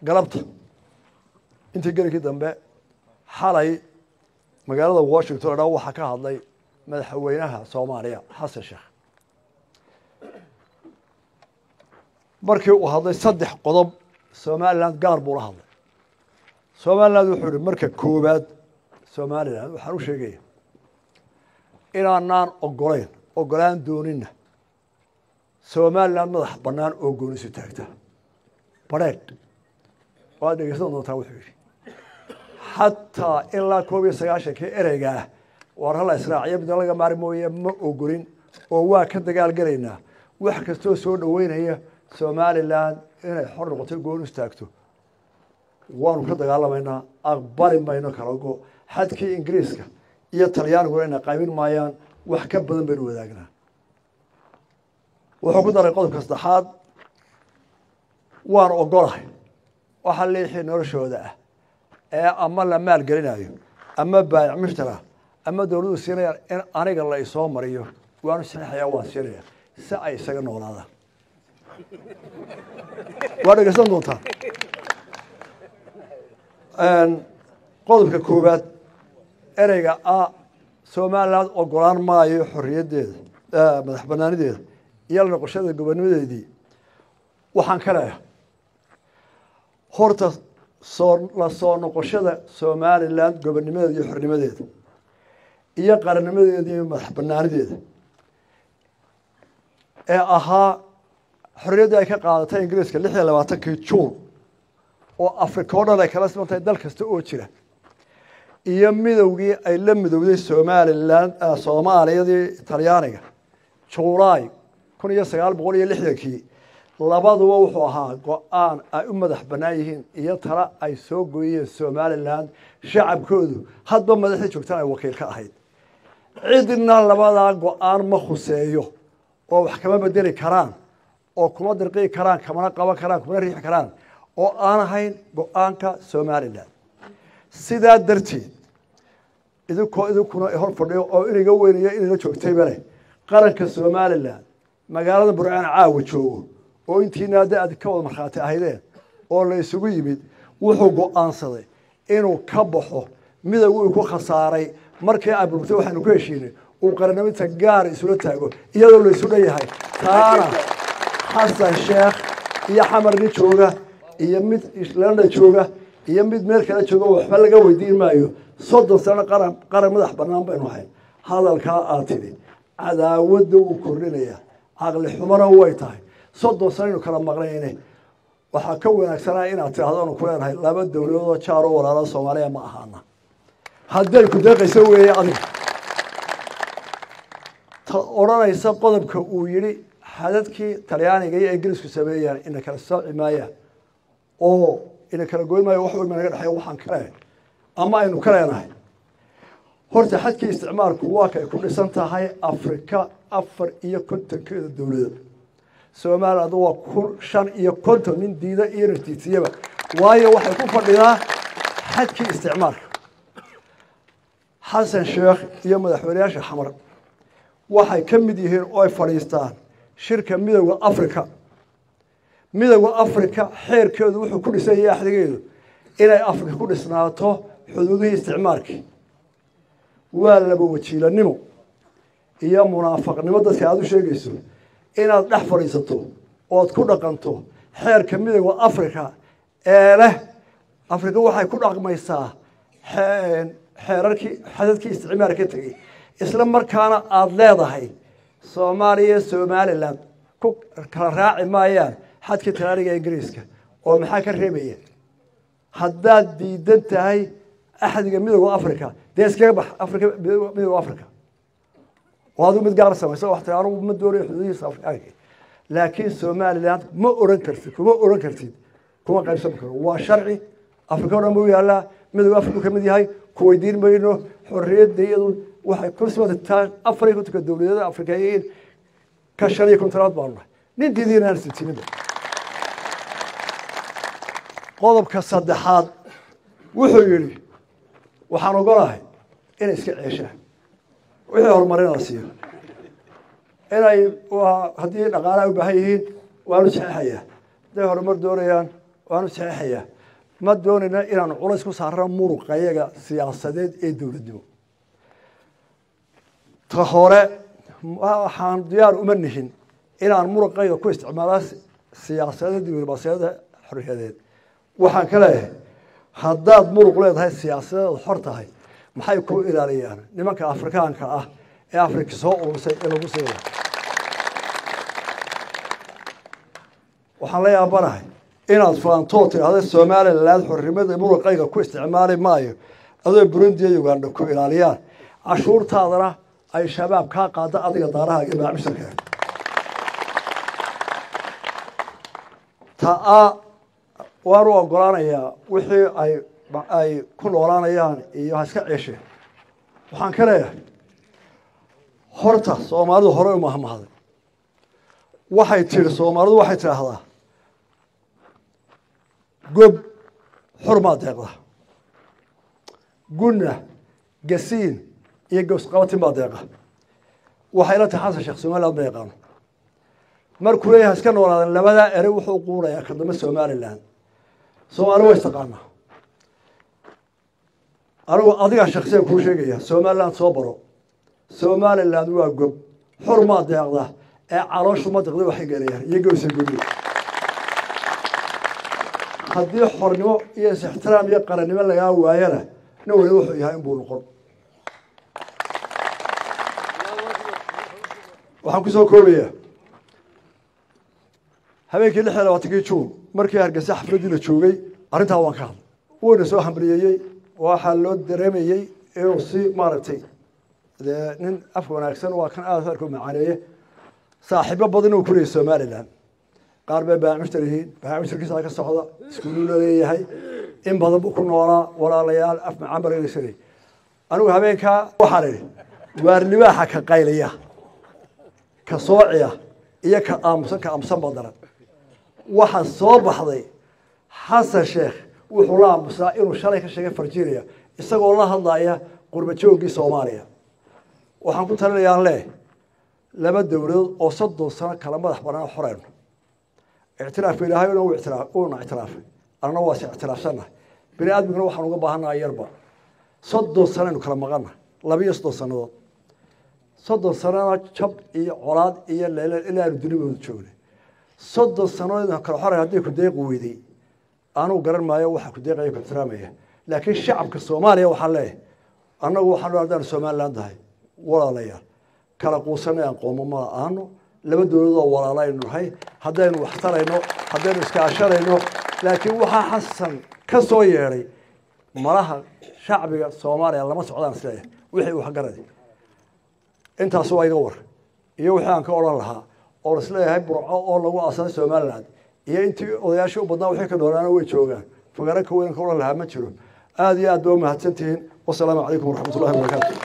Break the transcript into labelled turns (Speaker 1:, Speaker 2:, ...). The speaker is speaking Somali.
Speaker 1: galabta intii gelinkii dambe xalay magaalada washington o dhan waxaa ka hadlay madaxweynaha soomaaliya xasan sheekh markii uu hadlay saddex qodob somaliland gaar buu la hadlay somaliland wuxuu ihi marka koowaad somaliland waxaan u sheegaya inaanaan ogolayn ogolaan doonina somaliland madax bannaan oo goonisu taagta badheedh waad dhegeysan doontaa wuxuu yidhi xataa ilaa koob iyo sagaashankii ereyga ah waar hala israaciyo midna laga maari mooye ma ogolin oo waa ka dagaal gelaynaa wax kastoo soo dhoweynaya somaliland inay xor noqoto goon istaagto waanu ka dagaalamaynaa aqbali mayno kalago xadkii ingiriiska iyo talyaaniguna ina qaybin maayaan wax ka badan baynu wadaagnaa wuxuu ku daray qodobka saddexaad waan ogolahay waxa liixii noloshooda ah ee ama la maal gelinayo ama baayic mushtara ama dowladdu siinayaan in aniga la isoo mariyo waanu saxiixayaa waan siinaya si ay isaga noolaadaan waa dhegeysan doontaa qodobka koowaad ereyga a somaliland ogolaan maayo xorriyaddeeda madax banaanideeda iyo la noqoshada gobonimadeedii waxaan ka leeyahay horta soo la soo noqoshada somaliland gobonimadeeda iyo xornimadeeda iyo qarannimadeeda iyo madax banaanideeda ee ahaa xorriyaddii ay ka qaadatay ingiriiska lix iyo labaatankii juun oo africa o dhan ay kala siman tahay dal kasta oo jira iyo midowgii ay la midowday somaliland soomaaliyadii talyaaniga julaay kun iyo sagaal boqol iyo lixdankii labaduba wuxuu ahaa go-aan ay u madax bannaan yihiin iyo tala ay soo gooyeen somaliland shacabkoodu hadba madaxdii joogtaan ay wakiil ka ahayd cidna labadaa go-aan ma khuseeyo oo wax kama bedeli karaan oo kuma dirqii karaan kamana qaban karaan kumana riixi karaan oo aan ahayn go-aanka somaliland sidaa darteed idinkoo idinkuna hor fadhiyo oo inaga weynayo inayla joogtayba leh qaranka somaliland magaalada burcaan caawa joogo oo intiina hadda aad ka wada markhaati ahaydeen oo la isugu yimid wuxuu go-aansaday inuu ka baxo midowgi uu ku khasaaray markii ay burburtay waxaanu ku heshiinay uu qarannimita gaar isula taago iyadoo la isu dhan yahay taana xasan sheekh iyo xamar nin jooga iyo mid london jooga iyo mid meel kale jooga waxba laga weydiin maayo soddon sano qaran qaran madax bannaan baynu ahayn hadalkaa aad tidhi cadaawadda wuu kordhinaya caqli xumana way tahay soddon sano aynu kala maqnayne waxaa ka wanaagsanaa inaad tidhahdo anu ku leenahay laba dowladoodoo jaar oo walaalo soomaaliya ma ahaana hadday ku deeqayso weeye adiga ta odhanaysa qodobka uu yidhi xadadkii talyaaniga iyo ingiriisku sameeyaan ina kala sooci maayaan oo ina kala goyn maayo wax walba naga dhexeeya waxaan ka leenahay ama aynu ka leenahay horta xadkii isticmaalku waa kay ku dhisan tahay afrika afar iyo kontonkeeda dowladood somaliland waa kun shan iyo konton nin diida iyo nartiisiyaba waayo waxay ku fadhidaa xadkii isticmaalka xasan sheekh iyo madaxweyneyaasha xamar waxay ka mid yihiin oo ay fadhiistaan shirka midowda africa midowda africa xeerkeedu wuxuu ku dhisan yahay axdigeedu inay africa ku dhisnaato xuduudihii isticmaalkii waa laba wajiilanimo iyo munaafaqnimo dadka aada u sheegayso inaad dhex fadhiisato ood ku dhaqanto xeerka midowda africa ee leh africa waxay ku dhaqmaysaa xeerarkii xadadkii isticmaal ka tegey isla markaana aada leedahay soomaaliya somaliland ku kala raaci maayaan xadkii talaaniga ingiriiska oo maxaa ka reebaya haddaad diidan tahay axdiga midowda africa dee iskaga bax africa midowda africa oo aduu mid gaar samayso wax tiri anugu ma doonayo xuduudihiisa afrikaanka laakiin somaliland ma oran kartid kuma oran kartid kuma qaybsan karo waa sharci africa o dhan buu yaallaa midowda africa ka mid yahay ku weydiin mayno xorriyadda iyadu waxay ku simataa afar iyo kontonka dowladeeda afrikayiin ka shan iyo kontonaad baanu nahay nin diidiina aan sitiniba qodobka saddexaad wuxuu yidhi waxaan ogolahay inay iska ceeshaan wixii horumarin la siiyo inay haddii dhaqaalaha u baahan yihiin waanu saxeixayaa hadday horumar doonayaan waanu saxeixayaa ma doonayna inaanu culays ku saarano muruqayaga siyaasadeed ee dowladnimo ta hore waxaan diyaar uma nihin inaan muruqayga ku isticmaala siyaasadda diblomaasiyadda xorriyadeed waxaan ka leeyahay haddaad muruq leedahay siyaasadeed xor tahay maxay ku ilaaliyaan nimanka afrikaanka ah ee afrika soo urursay ee lagu siina waxaan la yaabanahay inaad faantoo tidhaahda somaliland xornimada muruqayga ku isticmaali maayo adoo burundi iyo uganda ku ilaaliyaan cashuurtaadana ay shabaab kaa qaada adiga daarahaaga iyo macaamiisharka taa waan u ogolaanayaa wixii ay ay ku noolaanayaan iyo ha iska ceesheen waxaan ka leeyahay horta soomaalidu hore u mahmahday waxay tihi soomaalidu waxay tidhaahdaa gob xurmaa deeqda gunna gasiin iyo gowsqabatin baa deeqa waxay la tahay xasan sheekh somaliland ma yaqaano markuu leeyahay iska noolaadan labadaa ere wuxuu quunayaa ka dambe somaliland soomaali way istaqaanaa anigu adigaa shaksiya kuu sheegaya somaliland soo baro somaliland waa gob xurmaa deeqda ee calooshu ma deqda waxay gelayaan iyo gowsa gudi haddii xornimo iyo is-ixtiraam iyo qarannimo lagaa waayana nin waliba wuxuu yahay inbuu noqon waxaan kusoo koobaya habeenkii lix iyo labaatankii juun markii hargeysa xafladdii la joogay arrintaa waan ka hadlay wuuna soo hambriyeeyey waxaa loo dareemayey inuu si maaragtay dee nin af wanaagsan waa kan aada arka u macaaneeye saaxiibo badan uu kuleeyay somaliland qaar bay baamishtar yihiin baamishtarkiisa ka socda iskuuluu la leeyahay in badan buu ku noolaa walaalayaal af macaan barageysanay anigu habeenkaa waxaan idhi waar libaaxa ka qaylaya ka soociya iyo ka aamusan ka aamusan badaran waxaa soo baxday xasan sheekh wuxuu la aamusaa inuu shalay ka sheegay virginia isagoo la hadlaya qurbajoogii soomaaliya waxaan ku talinayaan leh laba dowladood oo soddon sano kala madax banaan xoreyno ictiraafka ilaahay uuna ictiraafay annana waa is ictiraafsannahay bini aadmiguna waxaan uga baahannahay yarba soddon sanaynu kala maqanna labiyo soddon sannadood soddon sanana jab iyo colaad iyo leele ilaa aanu dunibooda joognay soddon sannadood kala xorey haddii ku deeqi weyday anugu garan maayo waxa ku deeqaya ku ixtiraamaya laakiin shacabka soomaaliya waxaa leeyahay annagu waxaan haddaanu somaliland tahay walaalayaal kala quusanay aan qoomo ma aano laba dowladoo walaalo aynu nahay haddaynu wax tarayno haddaynu iskaashanayno laakiin waxaa xasan ka soo yeedhay malaha shacbiga soomaaliya lama socdaan isleeyahay wixii waxgaradi intaas waa iga war iyo wixii aan ka odhan lahaa oo isleeyahay burco oo lagu aasaday somaliland iyo intii odayaashii u badnaa wixii ka noolaana way joogaan fagaro ka weyn ka odhan lahaa ma jiro aada iyo aad ba umahadsantihiin wasalaamu calaykum waraxmat ullahi wabarakaatu